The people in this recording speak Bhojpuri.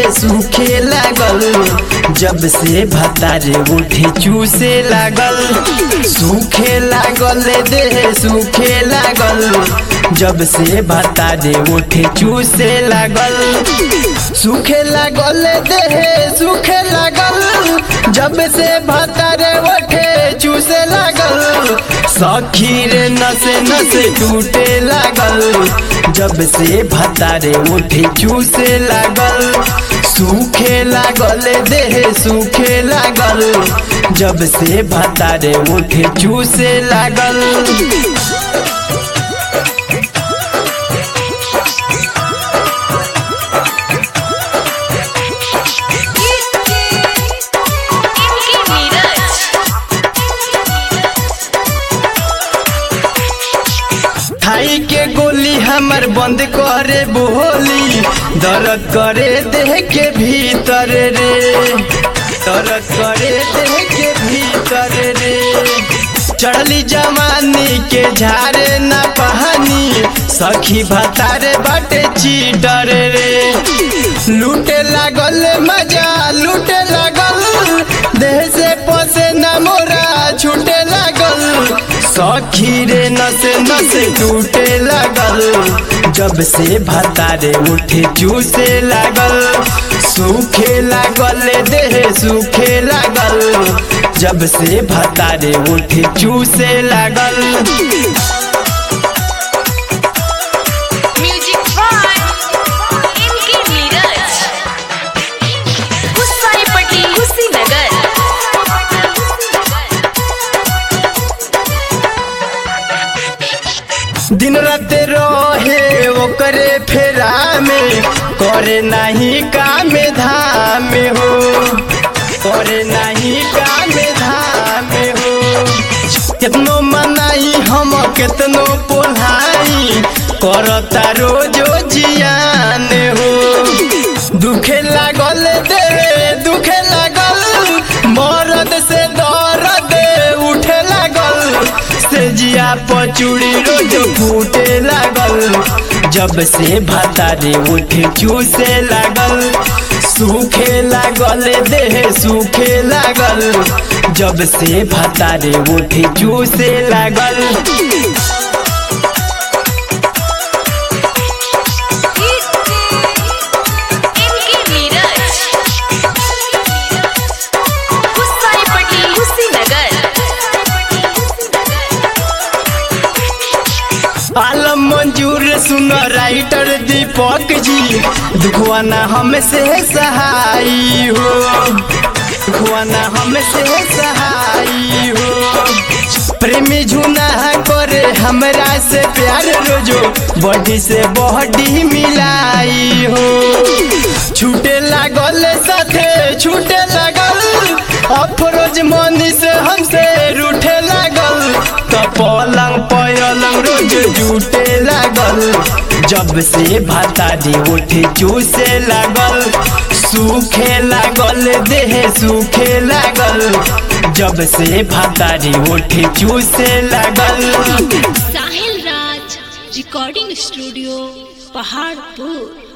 सूखे लागल जब से भतारे उठे चूसे लागल सूखे लागल देह सूखे लागल जब से भतारे उठे चूसे लागल सूखे लागल देह सूखे लागल जब से भतारे उठे चूसे लागल सखी रे नसे नसे टूटे लागल जब से भतारे उठे चूसे लागल सूखे लागल देह सूखे लागल जब से भतारे उठे चूसे लागल इनकी नीरज थाई के गोली हमर बंद करे बोली दर्द करे देह के भीतर रे दर्द करे देह के भीतर रे चढ़ली जवानी के झारे न पहानी सखी भतारे बाटे चीटर रे लूटे लागल मजा लूटे लागल देह से पसे न मोरा छूटे लागल सखी रे नसे नसे टूटे लागल जब से भतारे उठे चूसे लागल सूखे लागल देह सूखे लागल जब से भतारे उठे चूसे लागल म्यूजिक बाय इनकी नीरज गुस्साईपट्टी कुशीनगर दिन रात रहे ओकरे फेरा में करे नहीं काम धाम हो करे नहीं काम धाम हो कितनो मनाई हम कितनो पोलाई करता रोजो जियान हो दुखे लागल दे दुखे लागल मरद से दर्द उठे लागल से जिया पचूड़ी रोज फूटे लागल जब से भतारे उठे चूसे लागल सूखे लागल देह सूखे लागल जब से भतारे उठे चूसे लागल इनकी नीरज गुस्साईपट्टी कुशीनगर आलम मंजूर सुन राइटर दीपक जी दुखवाना हमसे सहाई हो दुखवाना हमसे सहाई हो प्रेमी झुना करे हमरा से प्यार रोजो बॉडी से बॉडी मिलाई हो छूटे लागल साथे छूटे लागल अफरोज मनी से हमसे रूठे लागल तो पलंग पलंग रोज जूटे लागल जब से भातारी उठे चूसे लागल सूखे लागल देह सूखे लागल जब से भातारी उठे चूसे लागल साहिल राज रिकॉर्डिंग स्टूडियो पहाड़पुर